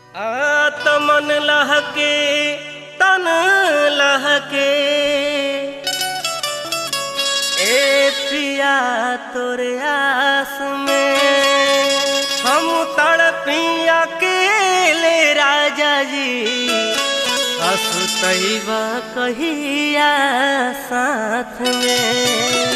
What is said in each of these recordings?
आत्मन लहके तन लहके ए पिया तोरे आस में हम तड़पिया अकेले राजा जी असुतैबा कहिया साथ में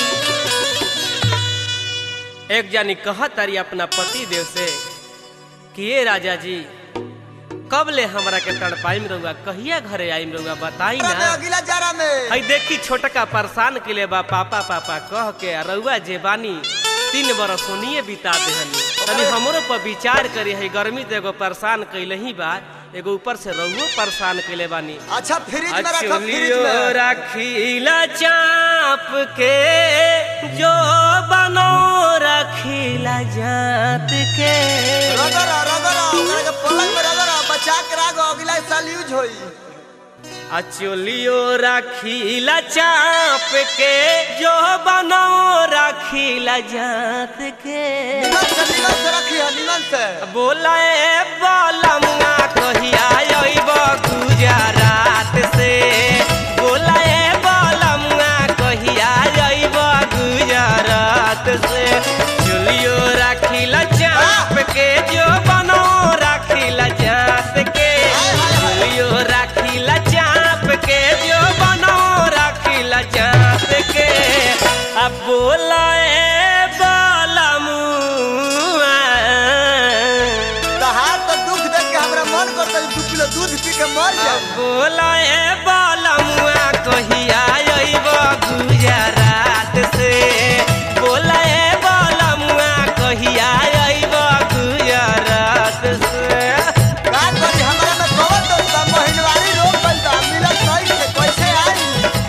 एक जानी कहत तारी अपना पति देव से कि ये राजा जी कब ले हमरा के तड़पाइम रहुआ कहिया घरे आइम रहुआ बताई में ना अगला जरा में हई देखी छोटका परेशान के ले बा पापा पापा कह के आ रउआ जे बानी तीन बरस सोनिए बिता देहनी तनी हमरो पर विचार करी है गर्मी तो एगो परेशान कैले ही बा एगो ऊपर से रहुओ परेशान कैले बानी अच्छा फ्रिज में रखो फ्रिज अचुलियो में रखीला चाप के जो बनो रखीला जात के रगड़ा रगड़ा ओकरा के पलंग में रगड़ा बचा के राखो अगला साल यूज होई अचुलियो रखीला चाप के जो बनो रखीला जात के निमन से निमन से रखी है निमन से बोला ए बालमुआ कहिया अइब गुजरात से बोला ए बालमुआ कहिया अइब गुजरात से चुलियो राखिला चाप के जो बनो राखिला जात के चुलियो राखिला चाप के जो बनो राखिला जात के अब बोला ए बालमुआ तहार तो दुख देख के हमरा मन करता है दू किलो दूध पी के मर जाए बोला ए बालमुआ कहिया अइब गुजरात से बोला ए बालमुआ कहिया अइब गुजरात से का करी हमरा में कवर तो बा महीनवारी रोग बनता मिलत नहीं से कैसे आई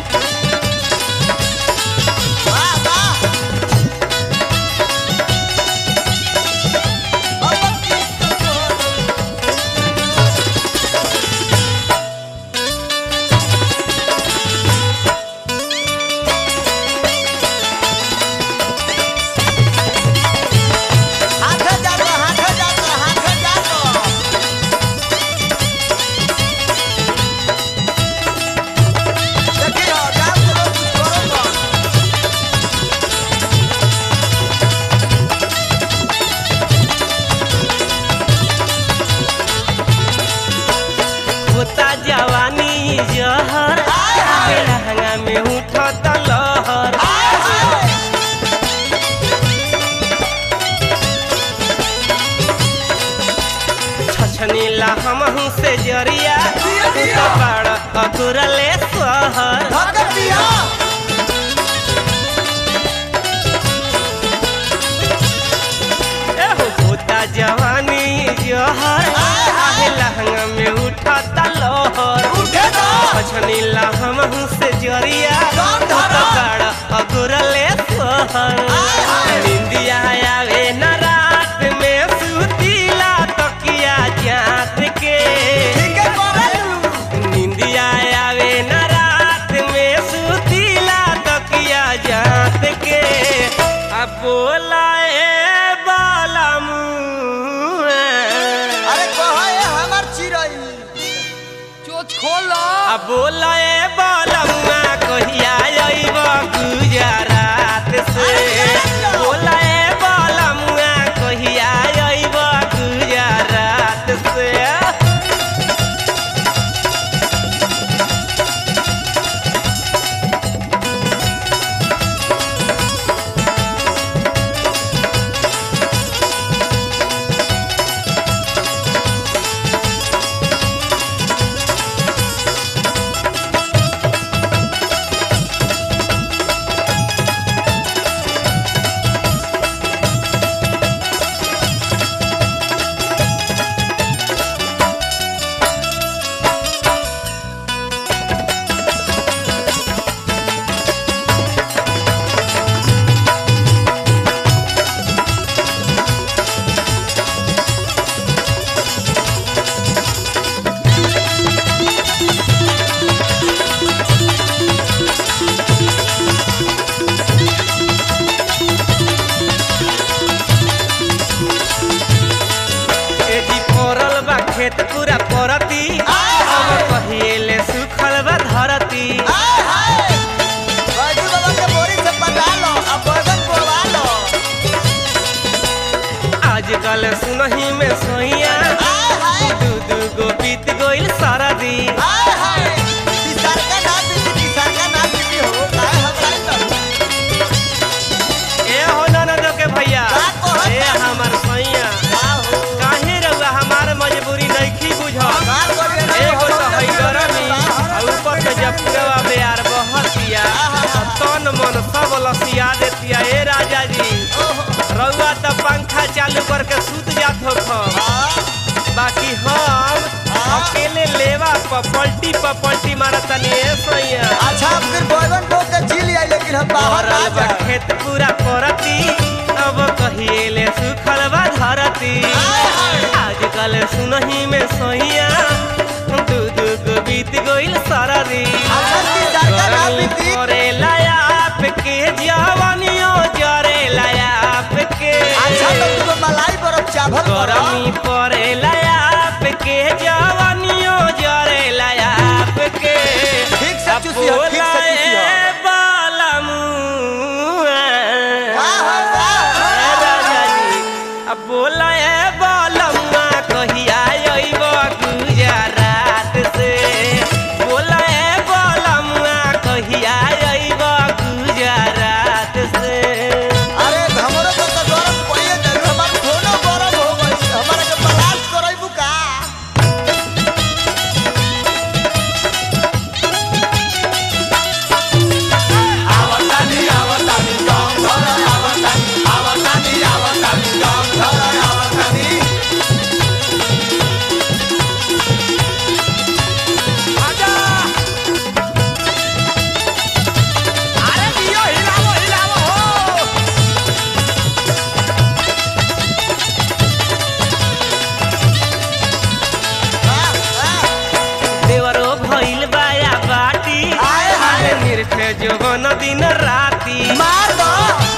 वाह वाह अब की तो हाथ जातो हाथ जातो हाथ जातो देखियो गांव के लोग कुछ करो ना होता जवानी जहर लहंगा में उठत लहर छछनीला हमहू से जरिया तू तो बड़ अकुरले सहर धक्का पिया एहो होता जवानी जहर आहे लहंगा में उठता लहर उठे तो छछनीला हमहू से जरिया कौन तू तो धरा? बड़ अकुरले सहर आय हाय। निंदिया आवे न रात में सुतीला तकिया जात के ठीक है करलू निंदिया आवे न रात में सुतीला तकिया जात के अब बोला ए बालमू अरे कहो ये हमर चिरई चोच खोल अब बोला ए बालमुआ कहिया अइब गुजरात से बोला ए बालमुआ कहिया अइब गुजरात से खेत चालू करके सूत जात हो हम हाँ, बाकी हम हाँ। अकेले लेवा पर पलटी पर पलटी मारत तनी ए सैया अच्छा अब फिर बैगन बो के जी लिया लेकिन हम बाहर ना भरल बा जाए खेत पूरा परती अब कहिए ले सुखल बा धरती आजकल सुनही में सैया दू दू गो बीत गइल सरदी अच्छा, तीन चार का ना गरमी बीती। करे लायाप के जवानियो जरे लायाप के अच्छा तो तू मलाई बर्फ चावल गरमी परे लायाप के जवानियो जरे लायाप के ठीक से चूसी हो, ठीक से चूसी हो। बोलाए बालमुआ। का हो, का हो? ए राजा जी, अब बोलाए बालमुआ कहिया अइब गुजरात से बोलाए बालमुआ कहिया अइब गुजरात से अरे हमरो को तो गरम पइए दे हमार फोनो गरम हो गइल हमरा के बर्दाश्त करइबू का आवतानी आवतानी गम धर आवतानी आवतानी आवतानी गम धर आवतानी आजा अरे दियो हिलावो हिलावो हो देवरो भइल बाया बाटी आए हाय। निर्थे जोगन दिन राती मार दो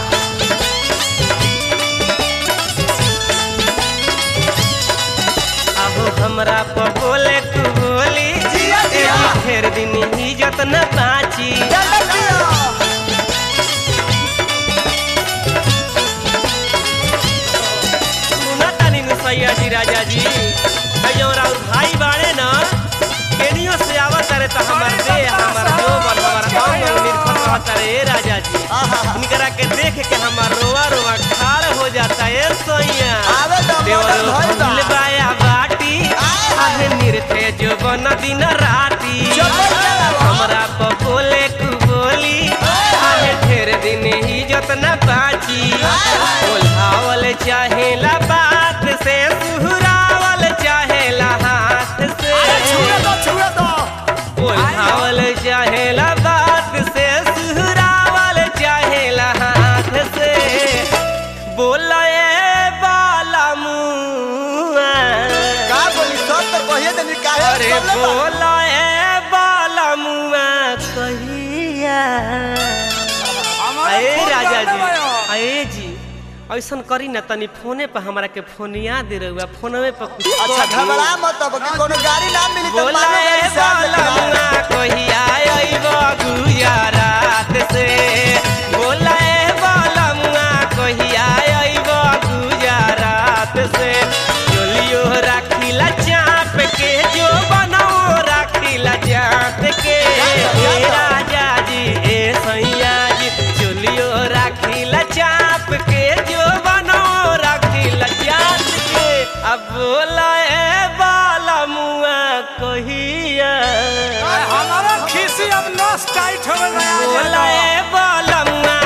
अब हमरा पर बोले तू बोली जिया, जिया। एही फेर दिन इज्जत न बाची जल्दी दियो सुना तानी नु सैया जी राजा जी अयोरा और भाई बाड़े न केनियो से आवत रे त हमर दे हमर जो बन हमर हम निर्खत रहत रे ए राजा जी आहा। निकरा के देख के हमर रोवा रोवा खार हो जाता ए सैया आवे तो देवरो मदद भइल बा। भइल बाया बाटी आए। आहे निर्थे जो बन दिन राती चलो, चलो। हमरा पर बोले तू बोली आहे ढेर दिन इज्जत न बाची बोलावल चाहेला बात से सुहरावल चाहेला हाथ से छुए दो छुए दो बोलावल चाहेला बात से सुहरावल चाहेला हाथ से बोलाए बाला मुआ का बोली सब तो कहिए देनी काहे अरे बोले बा? बोलाए बाला मुआ कहिया अरे राजा जी अरे जी ऐसन करी ना तनी फोने पर हमरा के फोनिया दे रहुआ फोनवे पर कुछ अच्छा कह दी। घबरा मत अब कि कोनो गाड़ी ना मिली तो मानो बोलाए गाड़ी से आ बाला मुआ कहिया अइब गुजरात से बोलाए बाला मुआ कहिया अइब गुजरात से चलियो राखिला चाप के जो बनाओ राखिला चाप के ए राजा जी ए सैया जी चलियो राखिला चाप के जो बनाओ राखिला चाप के अब बोलाए बाला मुआ कहिया हमारा खीसी अब नस टाइट हो गया बोलाए बाला मुआ